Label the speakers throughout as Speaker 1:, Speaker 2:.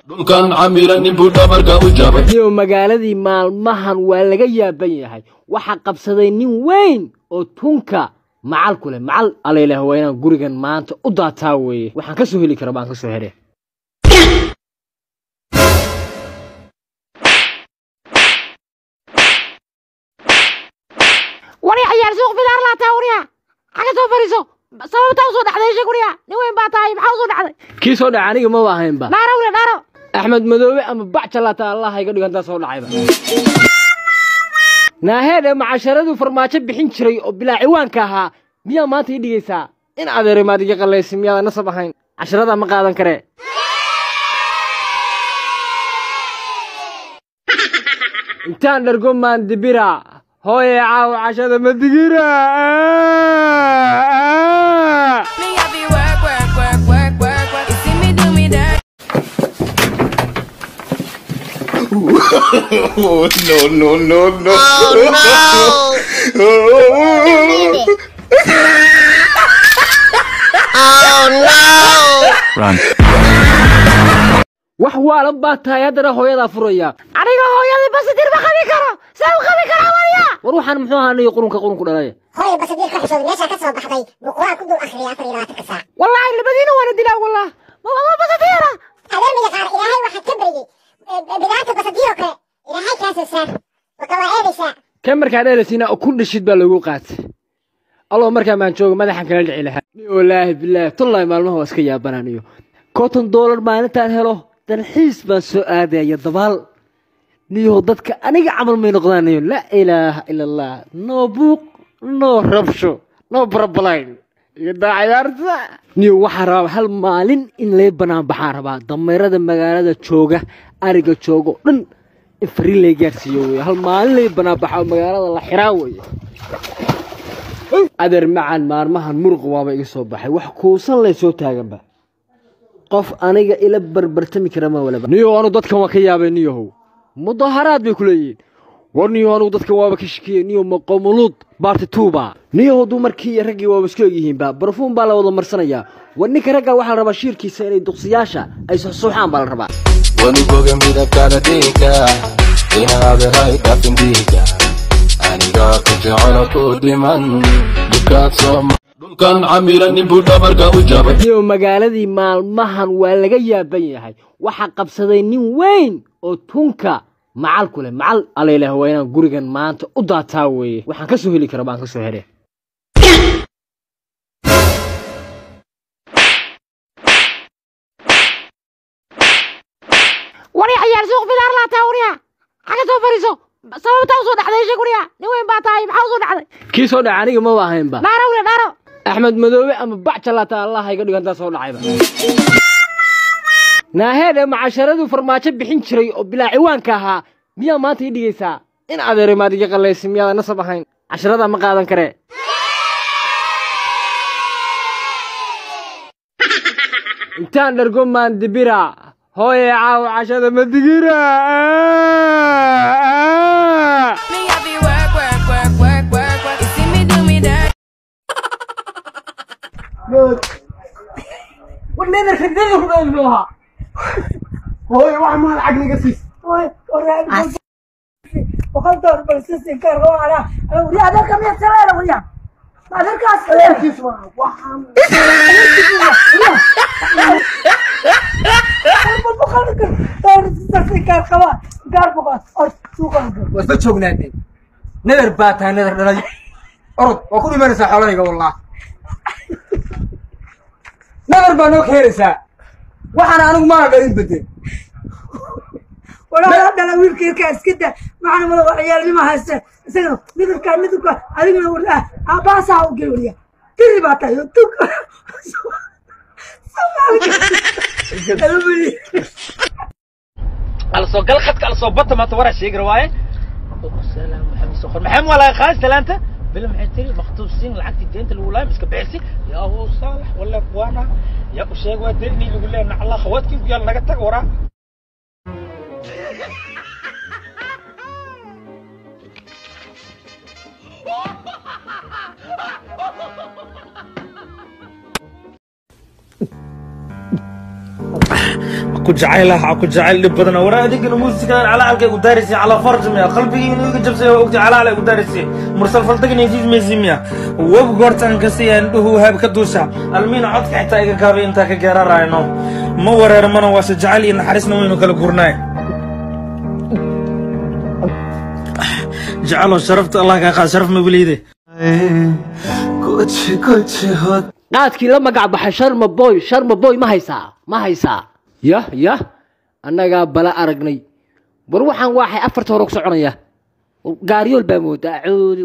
Speaker 1: dhulkan camira ninbuu dhabarka u jabay
Speaker 2: iyo magaaladii maalmahan waa laga yaaban yahay waxaa qabsaday nin weyn oo tunka macal ku leh macal alayleh waa inaan gurigan maanta u daataa weeye waxaan ka soo heli kara baan ka soo hele
Speaker 3: wariya ciyaar suuq bidaar laataa wariya xaga soo fariiso sababtaa usoo dhacday sheeg wariya nin weyn baa tahay maxaa usoo dhacday
Speaker 2: kii soo dhaca aniga maba ahaynba
Speaker 3: dhaaro wariya dhaaro
Speaker 2: axmed madoobe ama bac jalaata allah iga dhigantaa soo dhacayba naaheedhe macasharaduu farmaajo bixin jiray oo bilaa ciwaanka ahaa miyaa maanta ii dhigaysaa in adeeray maad iga qallaysi miyaada nasab ahayn casharadaa ma qaadan karee intaan dhargo maandibira hooye caawa cashada ma digira
Speaker 4: Me I be work, work, work, work, work, work. You see me do me that.
Speaker 5: Oh no no no no!
Speaker 2: wax waalan baa tahay haddana hooyadaa furaya
Speaker 3: aniga hooyadii basidir ma qabi karo see u qabi karaa wariya
Speaker 2: war waxaan muxuu ahaa niyo qurunka qurunku dhalay
Speaker 6: hooy basadir ka xishooday meeshaa ka soo baxday buu qur-aan ku dul akhriyay afar iyo labaatanka saac
Speaker 3: wallaahi labadiina waana dilaa wallah ma basadiira
Speaker 6: habeen yaqaan ilaahay waxaad ka baryey bidaarta basadiiroo kale ilaahay kaa soo saar waka waa eedaysaa
Speaker 2: kan markaa dheelasiina oo kun dhashid baa lagu qaatay alloo markaa maan jooga madaxan kala dhici lahaa wallaahi bilaahi tullahi maalmaha waa iska yaabanaan iyo konton doolar maalintaan helo dalxiis baan soo aadaya dabaal niyow dadka aniga camal may noqdaan niyo laa ilaaha ila allah noo buuq noo rabsho noo barabalayn iyo daacayaarta niyo waxaa rabaa hal maalin in lay banaan baxaan rabaa dameerada magaalada jooga ariga jooga oo dhan in fariin lay gaarsiiyo wey hal maalin lay banaan baxaa oo magaalada la xiraa weye adeer macaan maalmahan muruq waaba iga soo baxay wax kuusan lay soo taaganba qof aniga ila barbartami kara ma walaba niyo anu dadkan waa ka yaabay niyahow mudaharaad bay ku leeyihiin war niyo anugu dadkan waaba ka shikiyey niyo maqomuluud baarti tuuba niyahow dumarkii iyo raggii waaba isku egyihiinba barfuun baa la wada marsanayaa war ninka ragga waxaa la rabaa shiirkiisa inay duqsiyaasha ay suxsuuxaan baa la rabaa
Speaker 1: weligoga midabkana dhiiga inaadarahay dhafin dhiiga anigaa ku jecelo ku dhiman dhibkaad soo dhulkan camira ninbuu dhabarka u jabay
Speaker 2: niyo magaaladii maalmahan waa laga yaaban yahay waxaa qabsaday nin weyn oo tunka macal ku leh macal alayleh waa inaan gurigan maanta u daataa weeye waxaan ka soo heli kara baan ka soo hele
Speaker 3: wariya ciyaar suuq bidaar laataa wariya xaga soo fariiso sababtaa usoo dhacday sheeg wariya nin weyn baa tahay maxaa usoo dhacday
Speaker 2: kii soo dhaca aniga maba ahaynba
Speaker 3: dhaaro wariya dhaaro
Speaker 2: axmed madoobe ama bac jalaata allah iga dhigantaa soo dhacayba naaheedhe macasharaduu farmaajo bixin jiray oo bilaa ciwaanka ahaa miyaa maanta ii dhigaysaa in adeeray maad iga qallaysi miyaada nasab ahayn casharadaa ma qaadan karee intaan dhargo maandibira hooye caawa cashada ma digira
Speaker 4: Me I be work, work, work, work, work, work. You see me do me that.
Speaker 7: wasba joognaatay nadar baa tahay nadar dhalay orod waa ku dhimanaysaa xoolahayga wallah nadar baa noo keenaysaa waxaana anigu maa dhalin bedel
Speaker 8: walaala dhala wiilka yarkaa iska da maxana mada waxyaalnima haysta isagana midabkaa midabka adiguna wardaa aabaasaa u gey wariya tiri baa tahay oo tuka
Speaker 9: على صوت قال خدك على صوت بطل ما تورا شيء رواية السلام محمد سخر محمد ولا خاص تلانتا بلا محتري مخطوصين العقد الدين الأولى مسك بعسي يا هو صالح ولا كوانا يا أبو شيخ ودرني يقول لنا الله خواتك يلا نقطع ورا ku jacaylah ha ku jacayl dhib badan war adigana muusikan calaalkay u daarisay calaa farjmiya qalbigii inuu iga jabsay oo ogta calaal ay u daarisay mursal faltagin intiis meysimiya wab goortan kasiyaan dhuhu haab ka duusha almiina codka xitaa iga kaabay intaa ka geerarayno ma wareer mana waase jacayl iyo naxariisna waynu kala gurnaay jacalo sharafta allah kaa qaad sharaf mabiliide
Speaker 2: qaadkii la magac baxay sharma boy sharma boy ma haysaa ma haysaa yah yah annagaa bala aragnay war waxaan waaxay afarta hore ku soconaya gaaryool baa moodaa coodi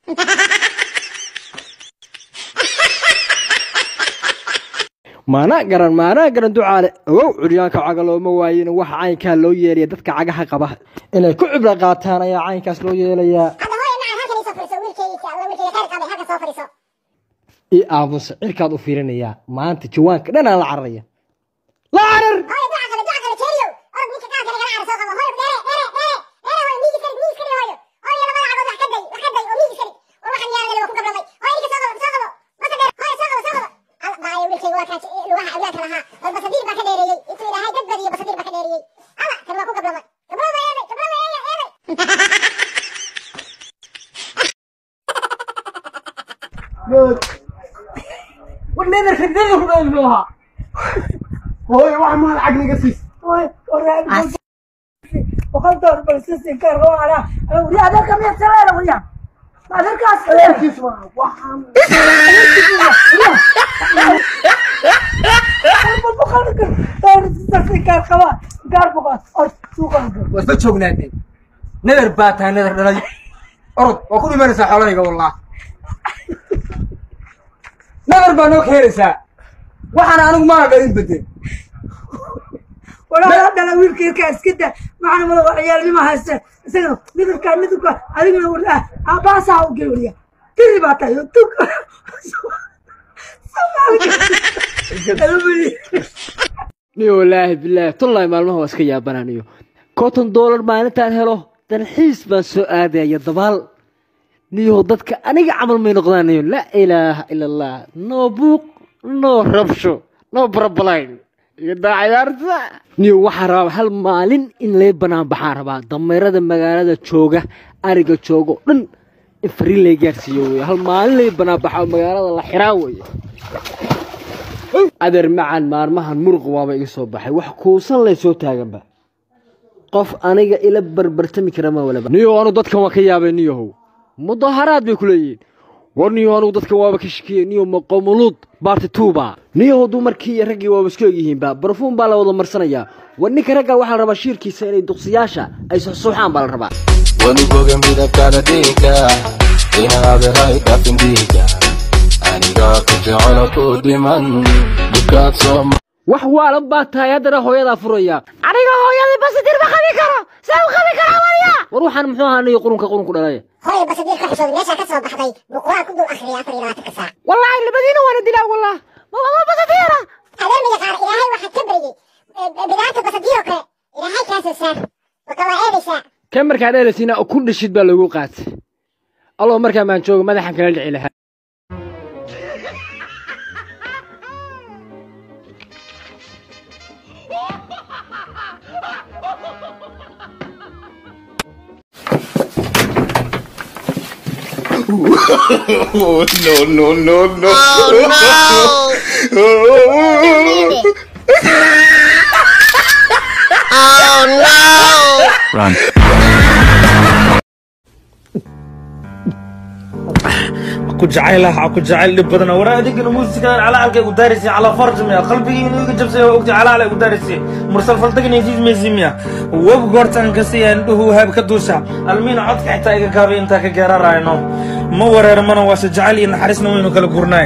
Speaker 2: maana garan maana garan ducaale ogow curyaanka caga looma waayin waxa caynkaa loo yeelaya dadka cagaha qaba inay ku cibro qaataan ayaa caynkaas loo yeelayaa
Speaker 6: hadda hooyo macaan halkan isoo fadhiso wiilkeygiisa alla wiilkeyga khayr qabay halkan soo fadhiso
Speaker 2: i aamusa cirkaad u fiirinayaa maanta jawaanka dhanaa la cararaya la carar
Speaker 6: hooyo duca qabe duca qabe jeeriyow orod ninka qaadka nagala cara soo qabo hooyo dheere dheere dheere dheere hooyo miigis karig miigis karig hooyo hooyo labada cagood wax ka day wax ka day oo miigis karig war waxaan yaala waa ku gablamay hooyo ninka soo qabo soo qabo basa dheer hooyo soo qabo soo qabo alla baayo wiilkeyga waa kaa lugaha awlaadka lahaa war basadiir baa ka dheereeyey intuu ilaahay dad badiyo basadiir baa ka dheereeyey alla kan waa ku gablamay gablama eeday gablama eeya eeday
Speaker 8: war nedarka nedarku dhow muxuu ahaa
Speaker 7: hooyo wax maal cagniga siis
Speaker 8: hooyo waraab boqol dollar bal sisi ka roona wariya adeerka miya sameera wariya adeerkaas
Speaker 7: adeerkiis ma waxaan
Speaker 8: waa isla joognaatay nadar baa tahay nadar dhalay orod waa ku dhimanaysaa xoolahayga wallah nadar baa noo keenaysaa waxaana anigu maana dhalin bedel
Speaker 10: walaa dhala wiilka yarkaa iska da maxana mada waa ciyaalnimo haysta isagana midabkaa midabka adigana war ah aabaasaa u gel wariya tiri baa tahay tug
Speaker 2: niyo wallaahi bilaahi tullahi maalmaha waa iska yaabananiyo konton doolar maalintaan helo dalxiis baan soo aadaya dabaal niyo dadka aniga camal may noqdaanayo laa ilaaha ila allah noo buuq noo rabsho noo barabalayn iyo daacayaarta niyo waxaa rabaa hal maalin in lay banaan baxaan rabaa dameerada magaalada jooga ariga jooga oo dhan in fariin lay gaarsiiyo wey hal maalin lay banaan baxaa oo magaalada la xiraa weye adeer macaan maalmahan muruq waaba iga soo baxay wax kuusan lay soo taaganba qof aniga ila barbartami kara ma walaba niyo anu dadkan waa ka yaabay niyahow mudaharaad bay ku leeyihiin war niyo anugu dadkan waaba ka shakiyey niyo maqomuluud baarti tuuba niyahow dumarkii iyo raggii waaba isku egyihiinba barfuum baa la wada marsanayaa war ninka ragga waxaa la rabaa shiirkiisa inay duqsiyaasha ay suxsuuxaan baa la rabaa
Speaker 1: weligoga midabkana dhiiga inaadirahay dhafin dhiiga anigaa ku jecelo ku dhiman dukaad soo
Speaker 2: wax waalan baa tahay haddana hooyadaa furaya
Speaker 3: aniga hooyadii basidir ma qabi karo see u qabi karaa waliya
Speaker 2: war waxaan muxuu ahaa niyo qurunka qurunku dhalaya
Speaker 6: hooyo basadiir ka xishooday meeshaa ka soo baxday buu qur-aan ku dul akhriyay afar iyo labaatanka saac
Speaker 3: wallaahi labadiina waana dilaa wallah ma basadiira
Speaker 6: adeer ma yaqaana ilaahay waxaa ka baryey bidaanta basadiiroo kale ilaahay kaa soo saar marka waa eedaysaa
Speaker 2: kan markaa dheerasiina kun dhishid baa lagu qaatay alloo markaa maan jooga madaxan kala dhici lahaa
Speaker 5: oh no no no no!
Speaker 11: Run.
Speaker 9: ku jacaylah ha ku jacayl dhib badan war adigana muusikan calaalkay u daarisay calaa farjmiya qalbigii inuu iga jabsay oo ogta calaal ay u daarisay mursal faltagin intiis meysimiya wab goortan kasiyaan dhuhu haab ka duusha almiina codka xitaa iga kaabay intaa ka geerarayno ma wareer mana waase jacayl iyo naxariisna waynu kala gurnaay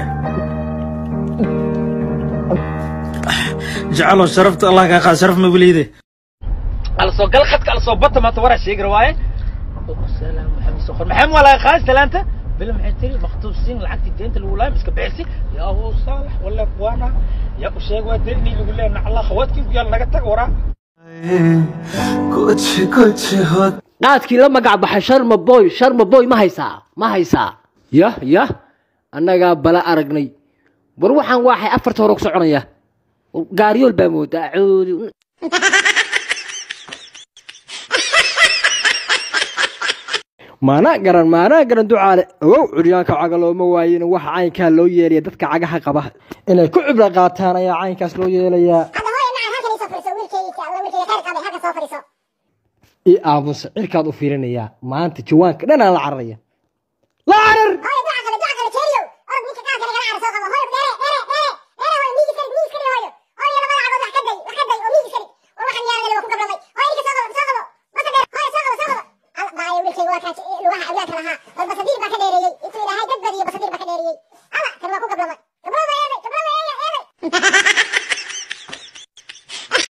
Speaker 9: jacalo sharafta allah kaa qaad sharaf mabiliide
Speaker 12: alsoo gal khadka alsoo bata maanta waraa sheegi rawaaye salaam maxamed soqor maxamed waa laga qaadi salaanta bila maxay tiri maktuusin lacagtii deenta lagu laayay iska bixisi yaa hu saalax wala kuwaana yaa u sheeg waa deeni lagu leeyahay nacallah khawaadkii yaa naga tag waraa
Speaker 2: qaadkii la magac baxay sharma boy sharma boy ma haysaa ma haysaa yah yah annagaa bala aragnay war waxaan waaxay afarta hore ku soconaya gaaryool baa moodaa coodi maana garan maana garan ducaale ogow curyaanka caga looma waayin waxa caynkaa loo yeelaya dadka cagaha qaba inay ku cibro qaataan ayaa caynkaas loo yeelayaa
Speaker 6: hadda hooyo macaan halkan isoo fadhiso wiilkeyga alla wiilkeyga khayr qabay halkan soo fadhiso
Speaker 2: ii aamusa cirkaad u fiirinayaa maanta jawaanka dhanaa la cararaya la carar
Speaker 6: hooyo duca qabe duca qabe jeeriyow orod ninka qaanka lagala cara soo qabo hooyo dheere dheere dheere dheere hooyo miigi kari miigi kari hooyo hooyo labada cagood wax ka day wax ka day oo miigi kari war waxaan yaala waa ku gablamay hooyo ninka soo qabo soo qabo basa dheer hooyo soo qabo soo qabo alla baayo wiilkeyga waa kaa lugaha awlaadka lahaa bal basadiir baa ka dheereeyey intuu ilaahay dad badiyo basadiir baa ka dheereeyey alla kan waa ku gablamay